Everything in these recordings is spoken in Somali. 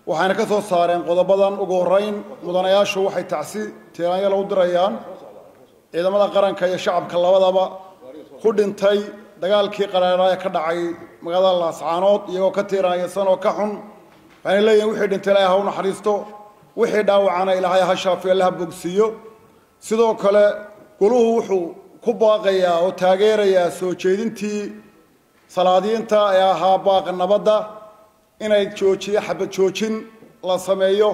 waxayna ka soo saareen qodobadan ugu horrayn mudanayaashu waxay tacsi tiiraanyala u dirayaan ciidamada qaranka iyo shacabka labadaba ku dhintay dagaalkii qaraadhaa ee ka dhacay magaalada laascaanood iyagoo ka tiiraanyasan oo ka xun waxayna leeyihin wixii dhintay ilaahay ha u naxariisto wixii dhaawacana ilaahay ha shaafiyo alla ha bogsiiyo sidoo kale goluhu wuxuu ku baaqayaa oo taageerayaa soo jeedintii salaadiinta ee ahaa baaqa nabadda inay joojiyo xabad joojin la sameeyo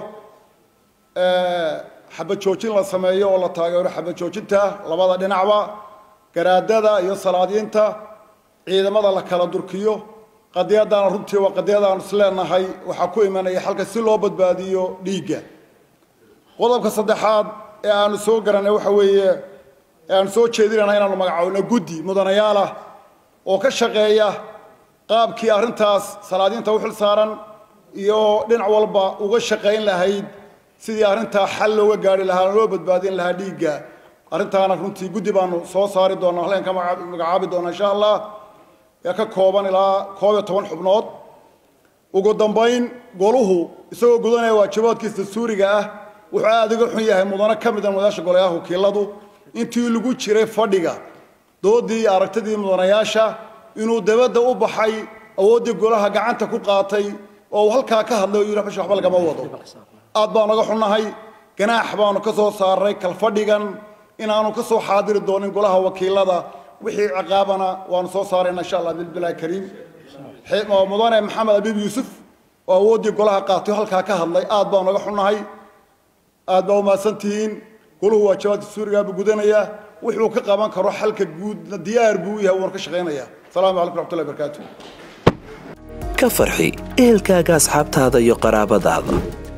xabad joojin la sameeyo oo la taageero xabad joojinta labada dhinacba garaadada iyo salaadiinta ciidamada la kala durkiyo qadiyadana runtii waa qadiyadaanu isleenahay waxaa ku imanaya xalka si loo badbaadiyo dhiigga qodobka saddexaad ee aanu soo garanay waxa weeye ee aanu soo jeedinayna inaanu magacaabno guddi mudanayaalah oo ka shaqeeya qaabkii arrintaas salaadiinta u xil saaran iyo dhinac walba uga shaqayn lahayd sidii arrintaa xal looga gaari lahaa loo badbaadin lahaa dhiigga arrintaana runtii guddi baanu soo saari doonaa halkan ka magacaabi doonaa insha allah ee ka kooban ilaa koob iyo toban xubnood ugu dambayn goluhu isagoo gudanaya waajibaadkiisa dastuuriga ah wuxuu aada uga xun yahay mudano ka mida mudanayaasha golayaha wakiiladu intii lagu jiray fadhiga doodii iyo aragtidii mudanayaasha inuu dabadda u baxay awooddii golaha gacanta ku qaatay oo uu halkaa ka hadlay oo yidhi xusha waxba lagama wado aad baanu ga xunnahay ganaax baanu ka soo saaray kalfadhigan inaanu ka soo xaadiri doonin golaha wakiilada wixii ciqaabana waanu soo saarayna insha allah bilbilahi kariim mudane maxamed abiib yuusuf oo awooddii golaha qaatay halkaa ka hadlay aad baanu naga xunnahay aad baa umahadsan tihiin goluhu waajibaadka suurigaabuu gudanayaa wuxuu ka qaban karo xalka guudna diyaar buu u yahay wuuna ka shaqaynayaa asalaamu calaykum raxmatullahi barakaatu ka farxi ehelkaaga asxaabtaada iyo qaraabadaada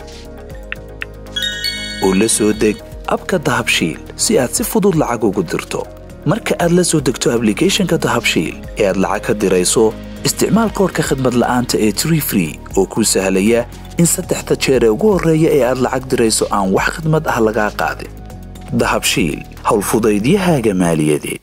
oo la soo deg abka dahabshiil si aad si fudud lacag ugu dirto marka aad la soo degto ablicathonka dahabshiil ee aad lacag ka dirayso isticmaal koorka khadmad la'aanta ee tree free oo kuu sahlaya in saddexda jeer ee ugu horreeya ee aad lacag dirayso aan wax khadmad ah lagaa qaadin dahabshiil howlfudaydiyahaaga maaliyadeed